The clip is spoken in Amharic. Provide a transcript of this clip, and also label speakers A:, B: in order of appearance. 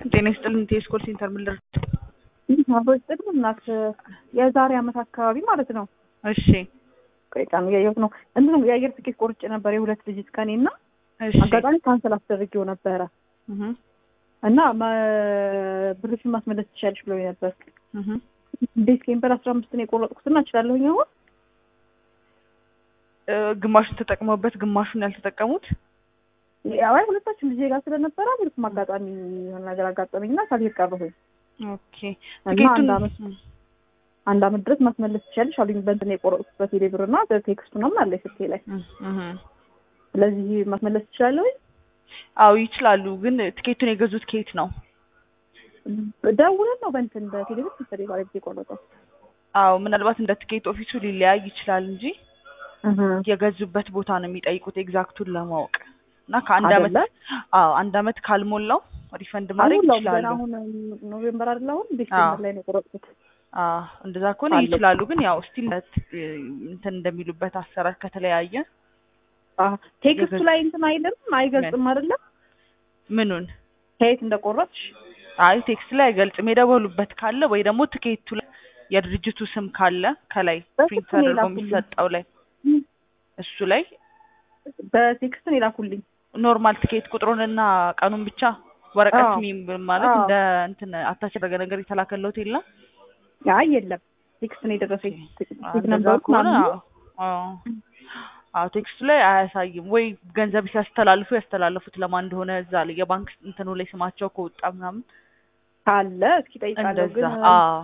A: ጤና ይስጥልን ቴስኮል ሴንተር ምን ልርድ?
B: አብሮች ጥቅም እናት የዛሬ አመት አካባቢ ማለት ነው።
A: እሺ
B: ቆይ ቀኑ እያየሁት ነው። እንትን የአየር ትኬት ቆርጬ ነበር የሁለት ልጅት ከኔ እና
A: እሺ
B: አጋጣሚ ካንሰል አስደርጌው ነበረ
A: እህ
B: እና ማ- ብርሽን ማስመለስ ትችያለሽ ብለው ነበር።
A: እህ
B: እንዴት ኬምፐል አስራ አምስት ነው የቆረጥኩት እና እችላለሁኝ አሁን
A: እ ግማሹን ተጠቅመውበት ግማሹን ያልተጠቀሙት
B: ያው አይ ሁለታችን ልጄ ጋር ስለነበረ ምንም አጋጣሚ የሆነ ነገር አጋጠመኝ እና ሳልሄድ ቀረሁኝ።
A: ኦኬ
B: እና
A: ትኬቱን
B: አንድ አመት አንድ አመት ድረስ ማስመለስ ትችያለሽ አሉኝ። በእንትን ነው የቆረጥኩት በቴሌ ብር እና በቴክስቱ ምናምን አለ ስልኬ ላይ።
A: እህ እህ
B: ስለዚህ ማስመለስ ትችላለሁኝ።
A: አዎ ይችላሉ። ግን ትኬቱን የገዙት ከየት ነው?
B: ደውለን ነው በእንትን በቴሌ ብር መሰለኝ ባለቤቴ የቆረጠው።
A: አዎ ምናልባት እንደ ትኬት ኦፊሱ ሊለያይ ይችላል እንጂ የገዙበት ቦታ ነው የሚጠይቁት ኤግዛክቱን ለማወቅ እና ከአንድ አመት
B: አይደለ?
A: አዎ አንድ አመት ካልሞላው ሪፈንድ ማድረግ
B: አልሞላውም ገና
A: ይችላሉ።
B: አሁን ኖቬምበር አይደለ አሁን ዲሴምበር ላይ ነው የቆረጥኩት።
A: አዎ እንደዛ ከሆነ
B: አለ።
A: ይችላሉ። ግን ያው ስቲል እንትን እንደሚሉበት አሰራር ከተለያየ
B: አዎ ቴክስቱ
A: የገዛ-
B: ላይ እንትን አይልም አይገልጽም አይደለ
A: ምኑን
B: ከየት እንደቆረጥሽ
A: አይ ቴክስት ላይ አይገልጽም። የደወሉበት ካለ ወይ ደግሞ ትኬቱ ላይ የድርጅቱ ስም ካለ ከላይ
B: በስልክ
A: ፕሪንት
B: ነው
A: ተደርጎ
B: የላኩልኝ።
A: የሚሰጠው ላይ
B: ም፣
A: እሱ ላይ
B: በቴክስት ነው የላኩልኝ።
A: ኖርማል ትኬት ቁጥሩንና ቀኑን ብቻ ወረቀት
B: አዎ።
A: ሚም- ማለት
B: አዎ።
A: እንደ እንትን አታች ያደረገ ነገር የተላከለት የለም።
B: አይ የለም ቴክስት ነው የደረሰኝ። ቴክስት
A: እንደዛ
B: ነበሩ
A: ከሆነ
B: ምናምን
A: አዎ አዎ አዎ ቴክስቱ ላይ አያሳይም ወይ ገንዘብ ሲያስተላልፉ ያስተላለፉት ለማን እንደሆነ እዛ ላይ የባንክ እንትኑ ላይ ስማቸው ከወጣ ምናምን
B: ካለ እስኪ ጠይቃለሁ
A: እንደዛ
B: ግን
A: አዎ